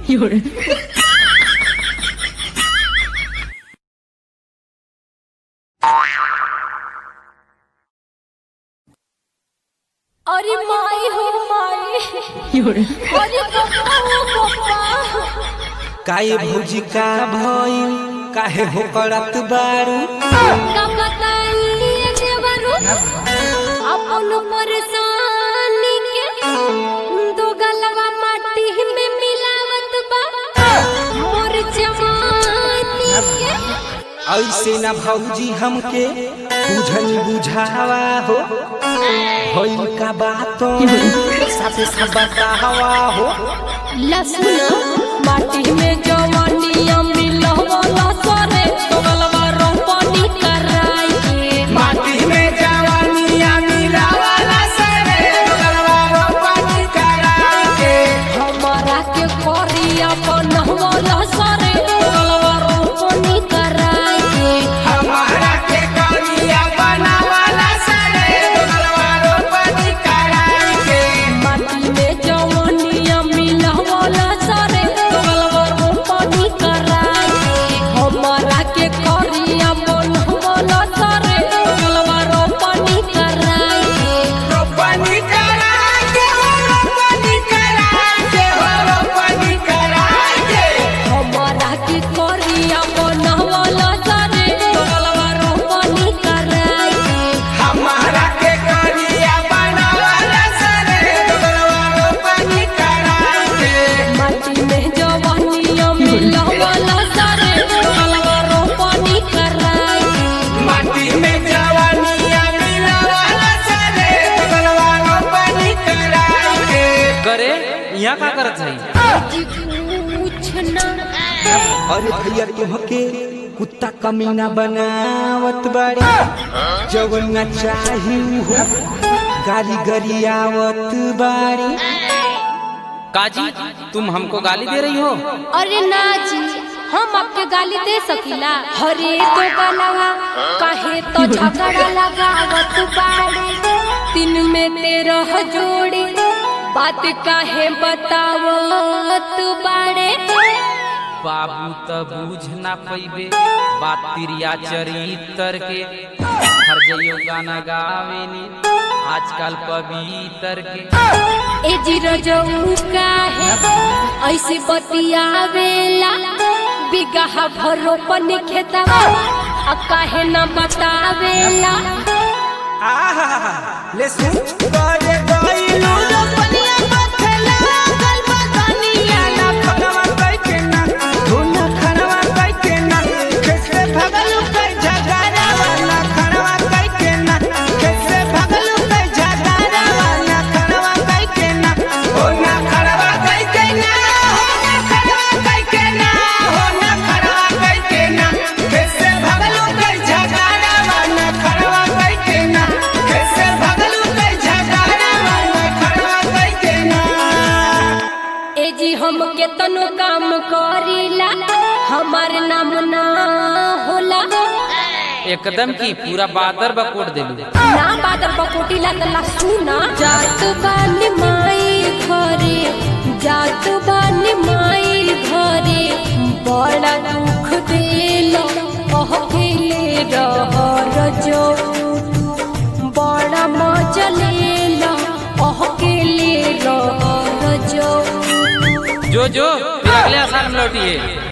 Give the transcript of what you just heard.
有人， अरे माई हो माई 有人， अरे पप्पा हो पप्पा काहे भौजी का भइल काहे हो करत बारू का बताइए देवरू अपन परेशानी के दो गलवा माटी में मिलावत बा मोर जवानी के ऐसे ना भौजी हमके बुझनी बुझावा हो भइल का बात साथे सब बतावा हो लसुन माटी में जवानिया मिलवला सरे दो गलवा रोपनी कराई के माटी में जवानिया मिलावाला सरे गलवा रोपनी कराके हमारा के करिया बनवला सरे गलवा रोपनी कराई के हमारा के करिया बनावाला सरे गलवा रोपनी कराके माटी में जवानिया मिलवला सरे गलवा रोपनी कराई के हमारा के करिया बनवला सरे गलवा रोपनी कराई के रोपनी कराके रोपनी कराके रोपनी कराके हमारा के करिया बनवला सरे गलवा रोपनी कराई के हमारा के करिया बनावाला सरे गलवा रोपनी कराके माटी में जवानिया मिलवला सरे गलवा रोपनी कराई के माटी में जवानिया मिलावाला सरे गलवा रोपनी कराके करे यहाँ का करत है पूछना अरे भैया तुमके कुत्ता कमीना बनावत बाड़ी जवन न चाही हो गाली गरियावत बाड़ी काजी तुम हमको गाली दे रही हो अरे ना जी हम आपके गाली दे सकीला हरे तो गलवा काहे तो झगड़ा लगावत बाड़े दिन में तेरह जोड़ी बात काहे बतावत बाड़े बाबू त बूझ ना पैबे बात तिरिया चरितर के हर जइयो गाना गावेनी आजकल पवित्र के ए जी रजऊ काहे ऐसे बतियावेला बिगहा भरो पनी खेतवा आ काहे न बतावेला आहा ले सुन करे गइलू रोपनिया बथला गल बदनिया ना खनवा कइ के ना धुना खनवा कइ के ना कैसे भगलू कइ झगड़ा वाला खनवा कइ के ना कैसे भगलू कइ झगड़ा वाला खनवा कइ के ना हो ना खनवा कइ के ना हो ना खनवा कइ के ना हो ना खनवा कइ के ना कैसे भगलू कइ झगड़ा वाला खनवा कइ के ना कैसे भगलू कइ झगड़ा वाला खनवा कइ के ना ए जी हम केतनो काम करीला हमार नाम ना होला एकदम की पूरा बादर बकोट देलू ना बादर बकोटी ला सुना जात बानी माई घरे जात बानी माई घरे बड़ा दुख देलो कहले रह रजो बड़ा मजा लेलो कहले रह रजो जो जो फिर अगले साल में लौटिए